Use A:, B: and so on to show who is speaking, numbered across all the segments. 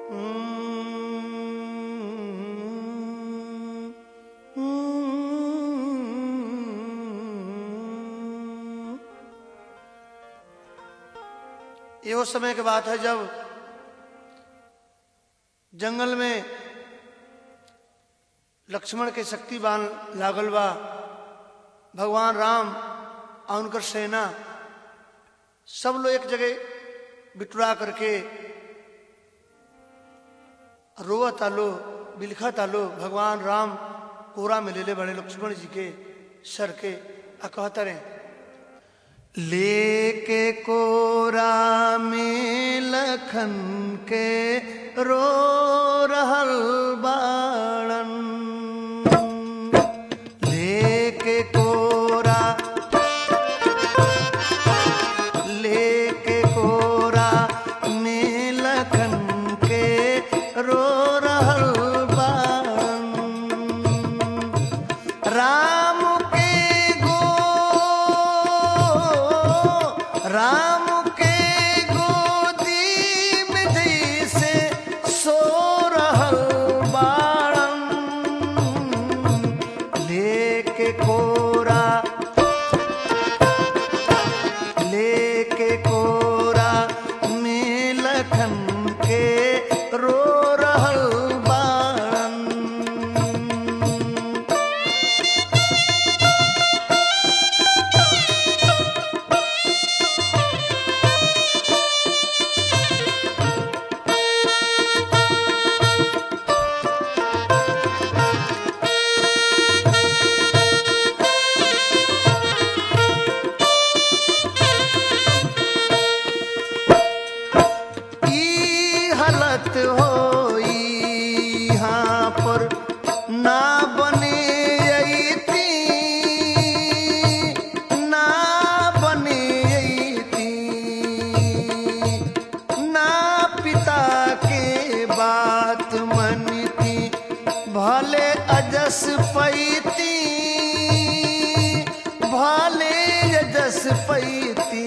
A: ये उस समय की बात है जब जंगल में लक्ष्मण के शक्तिवान लागल बा भगवान राम और उनकर सेना सब लोग एक जगह बिटुरा करके रोआ तालो बिलखा तालो भगवान राम कोरा में ले ले बड़े लक्ष्मण जी के सर के आ कहता रहे लेके कोरा में लखन के रो रहल बाड़न लेके कोरा लेके कोरा में लखन के रो रहल बाड़न राम के गो राम के गोदी में जैसे सो रहल बाड़न लेके कोरा लेके कोरा में लखन के रो रहल बाड़न ई हालत हो यहाँ पर ना बने अइती ना बने अइती ना पिता के बात मनती भले अजस पैती भले अजस पैती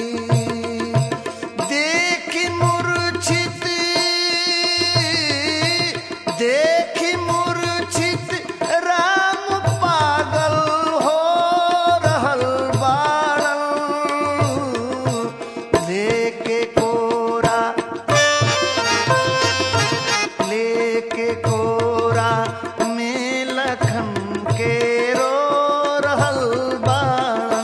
A: देखी मूर्छित देखी मूर्छित राम पागल हो रहल बाड़न लेके कोरा लेके कोरा में लखन के रो रहल बाड़न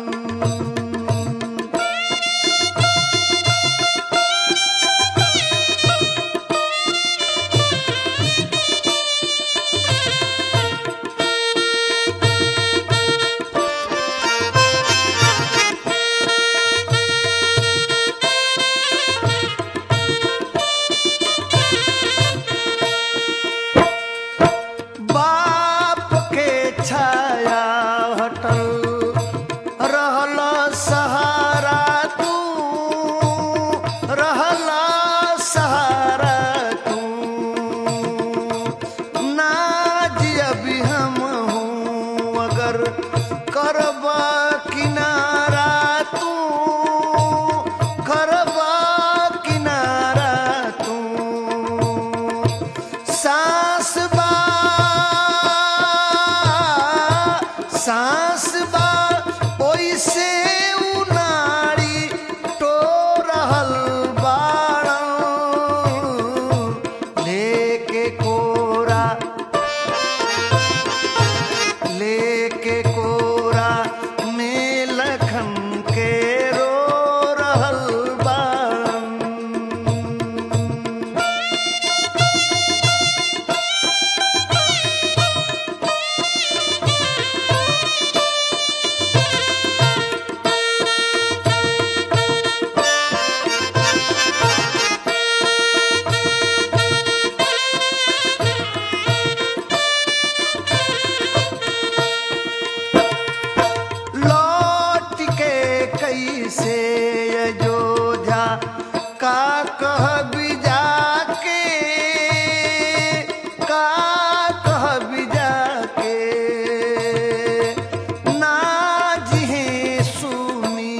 A: बाप के छाया हटल रहल सहारा तू रहल सहारा तू ना जियबी हम हूँ अगर करब किनारा तू करब किनारा तू सांस बा सांस बा ओइसे उनाड़ी टो रहल बाड़न लेके कोरा लेके कोरा में लखन के रो रहल बाड़न लौट के कैसे अयोध्या का कह बिजा के का कह बिजा के ना जिहे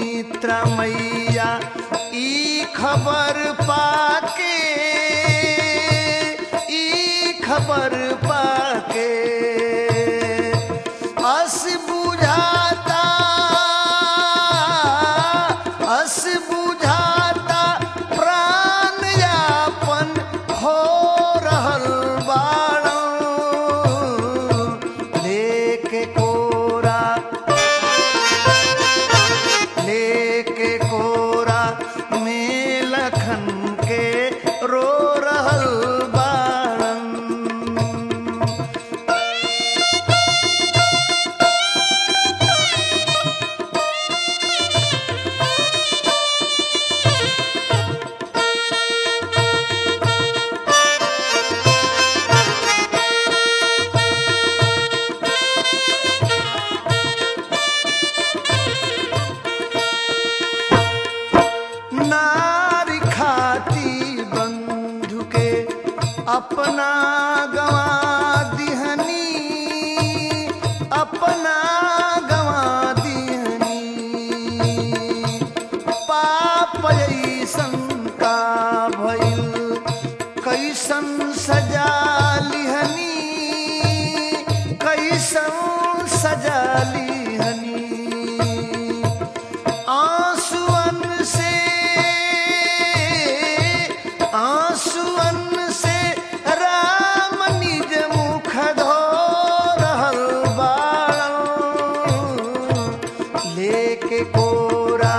A: सुमित्रा मैया ई खबर पाके पर पाके अस बुझाता अस बुझाता प्राण यापन हो रहल बाड़न लेके कोरा लेके कोरा में लखन के रो रहल बाड़न नारी खाती बंधु के अपना गवा दिहनी अपना गवा दिहनी पाप ऐसन का भइल कैसन सजा लिहनी कैसन सजा लिहनी आंसुअन से आंसुअन से राम निज मुख धो रहल बाड़न लेके कोरा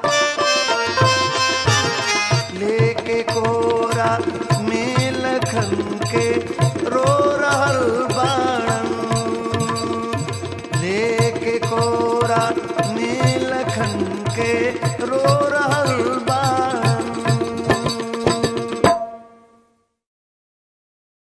A: लेके कोरा में लखन के रो रहल बाड़न लेके कोरा में लखन के रो रहल